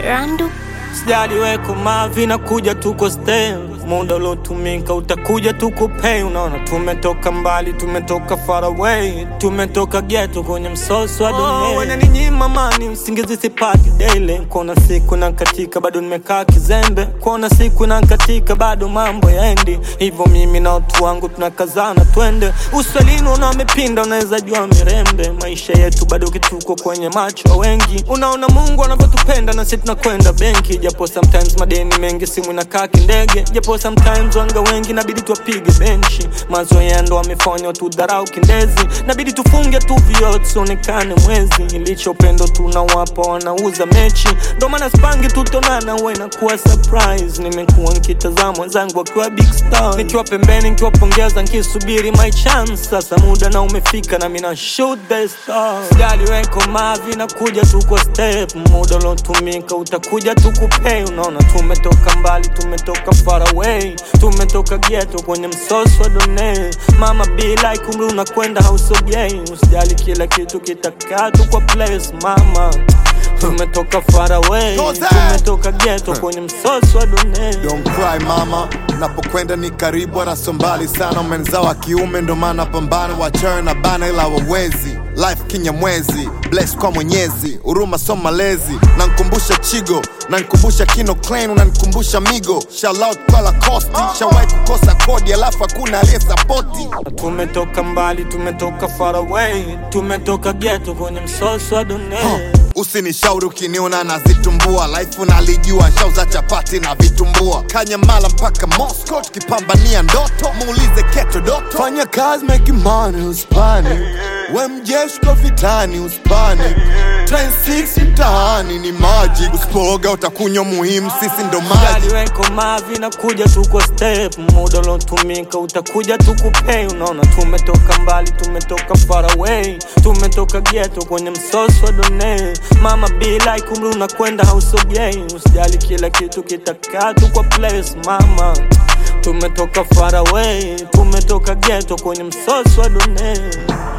Randu Sijali weko mavi na kuja tuko stay muda uliotumika utakuja tukupei. Unaona, tumetoka mbali, tumetoka far away, tumetoka ghetto kwenye msoso wa dunia. Wananinyima amani, usingizi sipati daily. Kuona siku na katika bado nimekaa kizembe, kuona siku na katika bado mambo yaendi hivyo. Mimi na watu wangu tunakazana, twende uswalini. Una amepinda, unaweza jua mirembe. Maisha yetu bado kituko kwenye macho ya wengi. Unaona Mungu anavyotupenda na sisi tunakwenda benki, japo sometimes madeni mengi, simu inakaa kindege, japo sometimes wanga wengi nabidi tuwapige benchi. Mazoea ndo amefanya tudharau kindezi, nabidi tufunge tu vioo tusionekane mwezi. Ilicho upendo tunawapa wanauza mechi, ndo maana spangi tutonana, huwa inakuwa surprise. Nimekuwa nkitazama wenzangu wakiwa big star, nikiwa pembeni nikiwapongeza, nkisubiri my chance. Sasa muda na umefika na mina shoot the star. Sijali weko mavi na kuja tuko step, muda uliotumika utakuja tukupei. Unaona tumetoka mbali, tumetoka far away, tumetoka ghetto kwenye msoso wa done. Mama be like umri unakwenda hausogei, usijali kila kitu kitakaa tu kwa place mama. Tumetoka far away, Toza! tumetoka ghetto kwenye msoso wa done. Don't cry mama, napokwenda ni karibu wala sio mbali sana. Umenzao wa kiume ndo maana pambana, wachana na bana ila wawezi. Life kinyamwezi, bless kwa Mwenyezi, huruma so malezi. Nankumbusha Chigo, nankumbusha Kino Clan, unanikumbusha Migo. Shout out kwa Lacoste, shawahi kukosa kodi alafu hakuna aliyesapoti. Tumetoka mbali, tumetoka far away, tumetoka ghetto kwenye msoso wa dunia. Usinishauri ukiniona nazitumbua, life unalijua, shauza chapati na vitumbua, Kanyamala mpaka Moscow tukipambania ndoto, muulize Keto Doto. Fanya kazi make money usipani, we mjeshi kwa vitani usipani, train 6 mtaani ni maji, usipooga utakunywa muhimu, sisi ndo maji. Sijali weko mavi na kuja tuko step, muda uliotumika utakuja tukupei. Unaona tumetoka mbali, tumetoka far away, tumetoka ghetto kwenye msoso wa dunia. Mama be like umri unakwenda hausogei, usijali kila kitu kitakaa tu kwa place mama. Tumetoka far away, tumetoka ghetto kwenye msoso wa dunia.